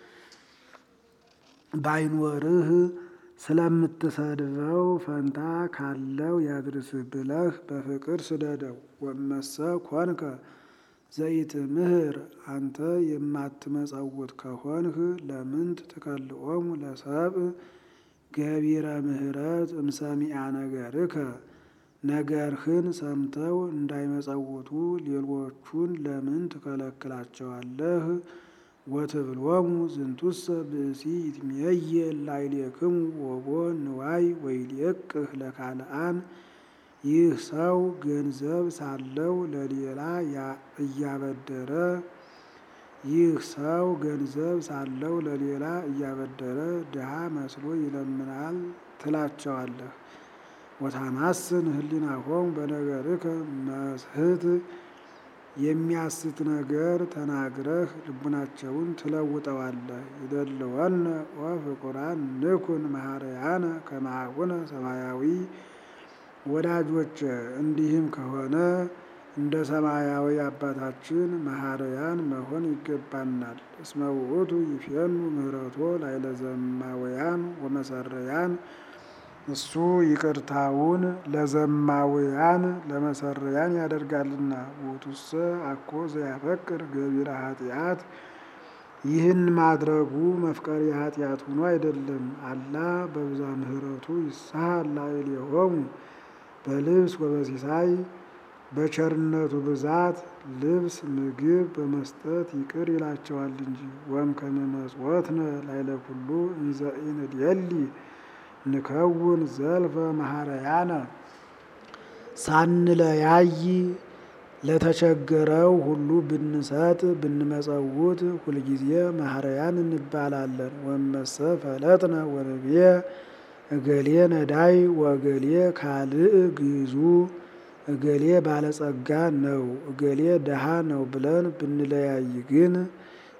ባይኖርህ ስለምትሰድበው ፈንታ ካለው ያድርስህ ብለህ በፍቅር ስደደው። ወመሰ ኮንከ ዘይትምህር አንተ የማትመጸውት ከሆንህ ለምንት ትከልኦሙ ለሰብእ ገቢረ ምህረት እምሰሚዐ ነገርከ ነገርህን ሰምተው እንዳይመጸውቱ ሌሎቹን ለምን ትከለክላቸዋለህ? ወትብሎሙ ዝንቱሰ ብእሲ ይትሜየል ላዕሌክሙ ወቦ ንዋይ ወይሌቅህ ለካልአን ይህ ሰው ገንዘብ ሳለው ለሌላ እያበደረ ይህ ሰው ገንዘብ ሳለው ለሌላ እያበደረ ድሃ መስሎ ይለምናል ትላቸዋለህ። ወታማስን ህሊናሆሙ በነገርከ መስህት የሚያስት ነገር ተናግረህ ልቡናቸውን ትለውጠዋለህ። ይደልወነ ወፍቁራን ንኩን መሐረያነ ከመ አቡነ ሰማያዊ ወዳጆች እንዲህም ከሆነ እንደ ሰማያዊ አባታችን መሐረያን መሆን ይገባናል። እስመ ውእቱ ይፌኑ ምህረቶ ላዕለ ዘማውያን ወመሰረያን እሱ ይቅርታውን ለዘማውያን ለመሰረያን ያደርጋልና። ውእቱሰ አኮ ዘያፈቅር ገቢረ ኃጢአት ይህን ማድረጉ መፍቀሪ ኃጢአት ሆኖ አይደለም። አላ በብዛ ምህረቱ ይሳሃል ላዕሌሆሙ በልብስ ወበሲሳይ በቸርነቱ ብዛት ልብስ ምግብ በመስጠት ይቅር ይላቸዋል እንጂ። ወእምከመ መጽወትነ ላዕለ ኩሉ እንዘ ኢንድየሊ ንከውን ዘልፈ መሐረያነ ሳንለያይ ለተቸገረው ሁሉ ብንሰጥ ብንመጸውት ሁልጊዜ መሐረያን እንባላለን። ወመሰ ፈለጥነ ወንቤ እገሌ ነዳይ ወእገሌ ካልእ ግዙ እገሌ ባለጸጋ ነው እገሌ ደሃ ነው ብለን ብንለያይ ግን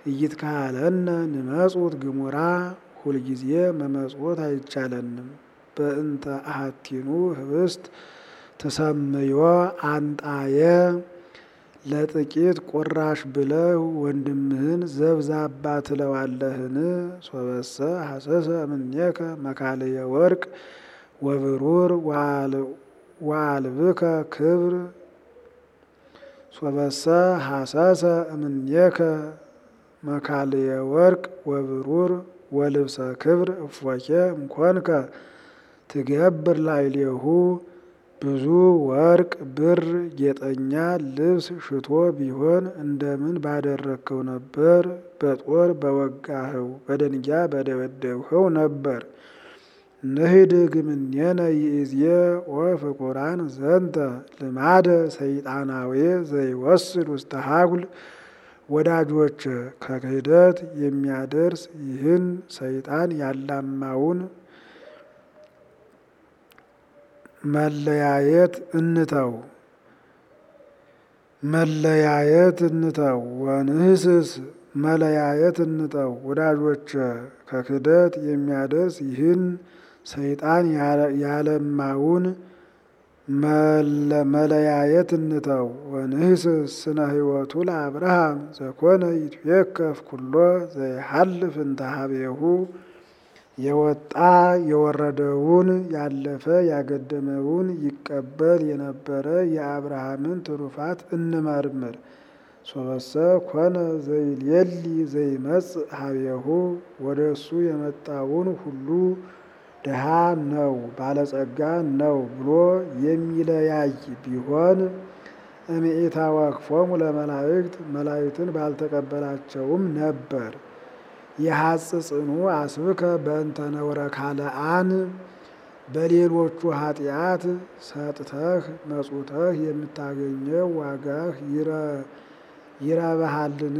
እይትካለነ ንመጹት ግሙራ ሁልጊዜ መመጽወት አይቻለንም። በእንተ አሐቲኑ ህብስት ተሰምዮ አንጣየ ለጥቂት ቁራሽ ብለህ ወንድምህን ዘብዛባ ትለዋለህን? ሶበሰ ሐሰሰ እምኔከ መካልየ ወርቅ ወብሩር ወአልብከ ክብር ሶበሰ ሐሰሰ እምኔከ መካልየ ወርቅ ወብሩር ወልብሰ ክብር እፎኬ እምኮንከ ትገብር ላዕሌሁ ብዙ ወርቅ ብር ጌጠኛ ልብስ ሽቶ ቢሆን እንደምን ባደረግከው ነበር? በጦር በወጋኸው በደንጊያ በደበደብኸው ነበር። ንህድግ እምኔነ ይእዜ ወፍቁራን ዘንተ ልማደ ሰይጣናዊ ዘይወስድ ውስተ ሀጉል ወዳጆች ከክህደት የሚያደርስ ይህን ሰይጣን ያላማውን መለያየት እንተው መለያየት እንተው ወንህስስ መለያየት እንተው። ወዳጆች ከክህደት የሚያደርስ ይህን ሰይጣን ያለማውን መለያየት እንተው። ወንህስስ ስነ ህይወቱ ለአብርሃም ዘኮነ ይትዌከፍ ኩሎ ዘይሐልፍ እንተ ሀቤሁ የወጣ የወረደውን ያለፈ ያገደመውን ይቀበል የነበረ የአብርሃምን ትሩፋት እንመርምር። ሶበሰ ኮነ ዘይሌሊ ዘይመጽእ ሀቤሁ ወደ እሱ የመጣውን ሁሉ ድሃ ነው ባለጸጋ ነው ብሎ የሚለያይ ቢሆን እምኢታ ወክፎሙ ለመላእክት መላእክትን ባልተቀበላቸውም ነበር። የሐጽ ጽኑ አስብከ በእንተ ነውረ ካልአን በሌሎቹ ኃጢአት ሰጥተህ መጹተህ የምታገኘው ዋጋህ ይረባሃልን?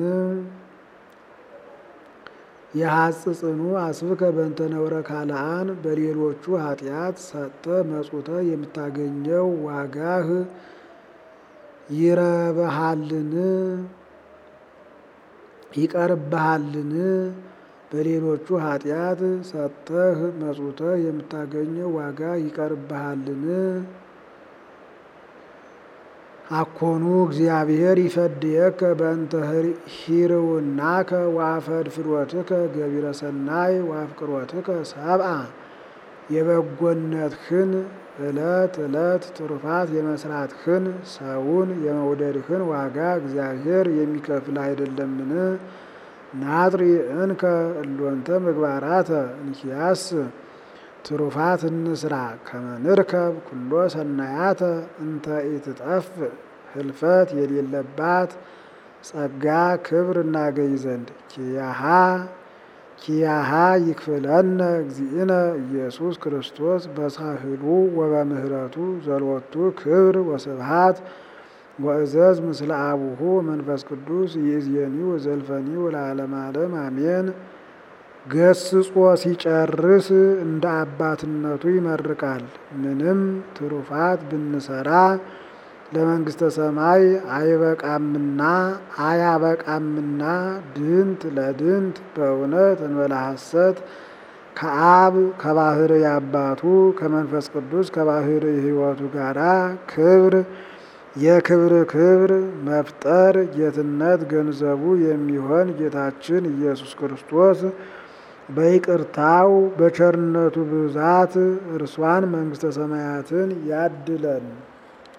የሐጽ ጽኑ አስብከ በእንተ ነውረ ካልአን በሌሎቹ ኃጢአት ሰጥተህ መጹተህ የምታገኘው ዋጋህ ይረባሃልን? ይቀርብሃልን? በሌሎቹ ኃጢአት ሰጥተህ መጹተህ የምታገኘው ዋጋ ይቀርብሃልን? አኮኑ እግዚአብሔር ይፈድየከ በእንተ ሂርውናከ ወአፈድፍሮትከ ገቢረ ሰናይ ወአፍቅሮትከ ሰብአ የበጎነትህን ዕለት ዕለት ትሩፋት የመስራትህን ሰውን የመውደድህን ዋጋ እግዚአብሔር የሚከፍል አይደለምን? ናጥሪ እንከ እሎንተ ምግባራተ እንኪያስ ትሩፋት እንስራ ከመንርከብ ኩሎ ሰናያተ እንተ ኢትጠፍ ህልፈት የሌለባት ጸጋ ክብር እናገኝ ዘንድ ኪያሃ ኪያሃ ይክፍለነ እግዚእነ ኢየሱስ ክርስቶስ በሳህሉ ወበምህረቱ ዘሎቱ ክብር ወስብሃት ወእዘዝ ምስለ አቡሁ መንፈስ ቅዱስ ይእዜኒ ወዘልፈኒ ወለዓለመ ዓለም አሜን። ገስጾ ሲጨርስ እንደ አባትነቱ ይመርቃል። ምንም ትሩፋት ብንሰራ ለመንግሥተ ሰማይ አይበቃምና አያበቃምና ድንት ለድንት በእውነት እንበለ ሐሰት ከአብ ከባህርይ አባቱ ከመንፈስ ቅዱስ ከባህርይ ሕይወቱ ጋራ ክብር የክብር ክብር መፍጠር ጌትነት ገንዘቡ የሚሆን ጌታችን ኢየሱስ ክርስቶስ በይቅርታው በቸርነቱ ብዛት እርሷን መንግሥተ ሰማያትን ያድለን።